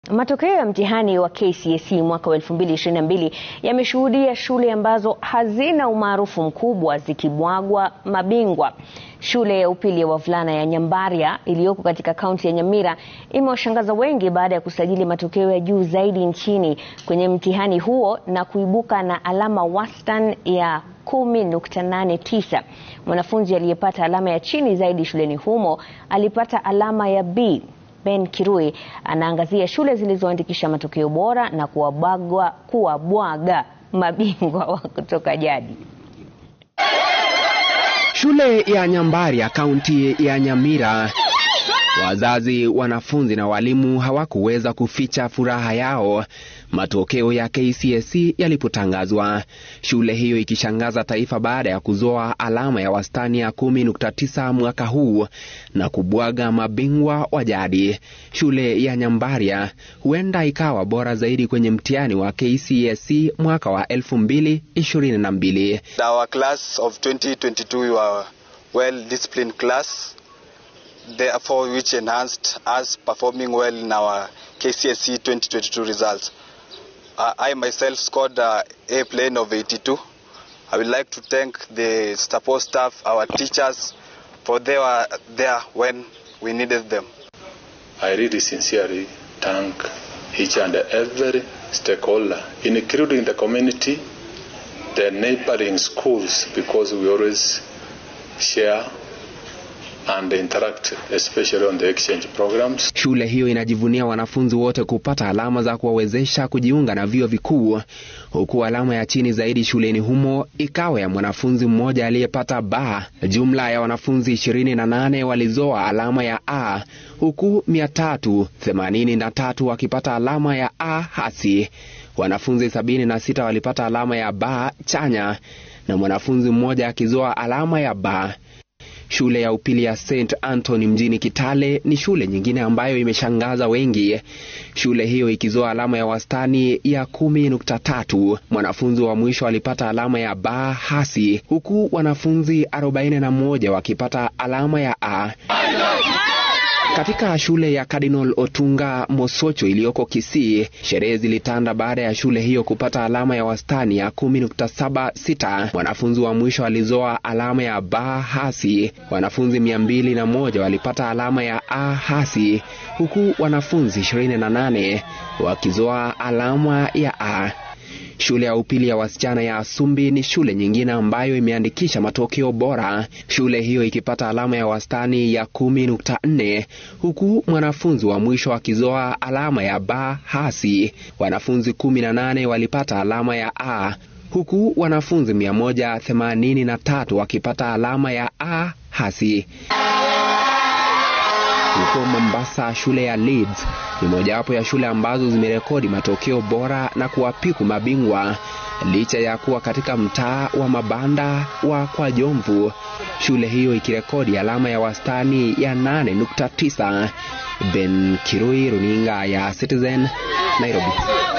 Matokeo ya mtihani wa KCSE mwaka wa 2022 yameshuhudia shule ambazo hazina umaarufu mkubwa zikibwagwa mabingwa. Shule ya upili ya wavulana ya Nyambaria iliyoko katika kaunti ya Nyamira imewashangaza wengi baada ya kusajili matokeo ya juu zaidi nchini kwenye mtihani huo na kuibuka na alama wastani ya 10.89. Mwanafunzi aliyepata alama ya chini zaidi shuleni humo alipata alama ya B. Ben Kirui anaangazia shule zilizoandikisha matokeo bora na kuwabwaga kuwabwaga mabingwa wa kutoka jadi. Shule ya Nyambaria kaunti ya Nyamira, wazazi, wanafunzi na walimu hawakuweza kuficha furaha yao matokeo ya KCSE yalipotangazwa, shule hiyo ikishangaza taifa baada ya kuzoa alama ya wastani ya 10.9 mwaka huu na kubwaga mabingwa wa jadi. Shule ya Nyambaria huenda ikawa bora zaidi kwenye mtihani wa KCSE mwaka wa 2022. Our class of 2022 we were well disciplined class therefore which enhanced us performing well in our KCSE 2022 results. Uh, I myself scored uh, a plane of 82. I would like to thank the support staff, our teachers, for they were there when we needed them. I really sincerely thank each and every stakeholder, including the community, the neighboring schools, because we always share and interact especially on the exchange programs. Shule hiyo inajivunia wanafunzi wote kupata alama za kuwawezesha kujiunga na vyuo vikuu, huku alama ya chini zaidi shuleni humo ikawa ya mwanafunzi mmoja aliyepata B. Jumla ya wanafunzi 28 walizoa alama ya A, huku 383 wakipata alama ya A hasi. Wanafunzi 76 walipata alama ya B chanya na mwanafunzi mmoja akizoa alama ya B. Shule ya upili ya St Anthony mjini Kitale ni shule nyingine ambayo imeshangaza wengi, shule hiyo ikizoa alama ya wastani ya 10.3. Mwanafunzi wa mwisho alipata alama ya B hasi, huku wanafunzi 41 wakipata alama ya A. Katika shule ya Cardinal Otunga Mosocho iliyoko Kisii, sherehe zilitanda baada ya shule hiyo kupata alama ya wastani ya 10.76. Mwanafunzi wa mwisho alizoa alama ya B hasi. Wanafunzi 201 walipata alama ya A hasi, huku wanafunzi 28 wakizoa alama ya A. Shule ya upili ya wasichana ya Asumbi ni shule nyingine ambayo imeandikisha matokeo bora, shule hiyo ikipata alama ya wastani ya 10.4 huku mwanafunzi wa mwisho akizoa alama ya B hasi. Wanafunzi 18 walipata alama ya A huku wanafunzi 183 wakipata alama ya A hasi. Huko Mombasa, shule ya Leeds ni mojawapo ya shule ambazo zimerekodi matokeo bora na kuwapiku mabingwa licha ya kuwa katika mtaa wa mabanda wa Kwa Jomvu, shule hiyo ikirekodi alama ya wastani ya 8.9. Ben Kirui, runinga ya Citizen, Nairobi.